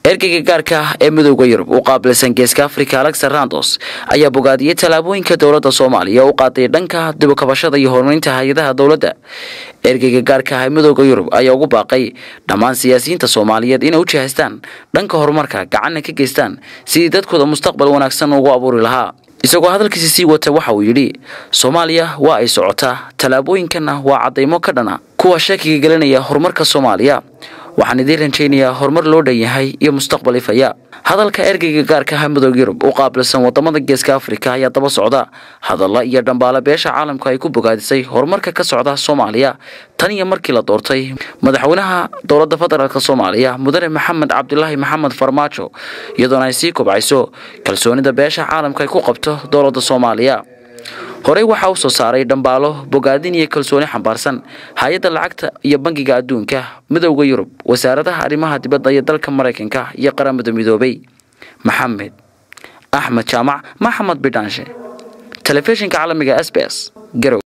ergeyga gaarka ah ee midooda yurub u qaabilsan geeska afrika alexer randos ayaa bogaadiyey tallaabooyinka dowladda soomaaliya u qaaday dhanka dibukabashada iyo horumarinta hay-adaha dowladda ergeyga gaarka ah ee midooda yurub ayaa ugu baaqay dhammaan siyaasiyiinta soomaaliyeed inay u jihaystaan dhanka horumarka gacanna ka geystaan sidii dadkooda mustaqbal wanaagsan ugu abuuri lahaa isagoo hadalkiisi sii wata waxa uu yidhi soomaaliya waa ay socotaa tallaabooyinkanna waa caddaymo ka dhana kuwa shakiga gelinaya horumarka soomaaliya waxaan idiin rajaynayaa horumar loo dhan yahay iyo mustaqbal ifaya hadalka ergeyga gaarka ah midooda yurub u qaabilsan wadamada geeska afrika ayaa daba socda hadalla iyo dhambaale beesha caalamka ay ku bogaadisay horumarka ka socda soomaaliya tan iyo markii la doortay madaxweynaha dowladda federaalk soomaaliya mudane maxamed cabdilaahi maxamed farmaajo iyadoona ay sii kobcayso kalsoonida beesha caalamka ay ku qabto dowladda soomaaliya horey waxaa u soo saaray dhambaalo bogaadin iyo kalsooni xambaarsan hay-adda lacagta iyo bangiga adduunka midowda yurub wasaaradaha arrimaha dibadda iyo dalka maraykanka iyo qaramada midoobay maxamed axmed jaamac maxamed bidhaanshe telefishinka caalamiga s b s garow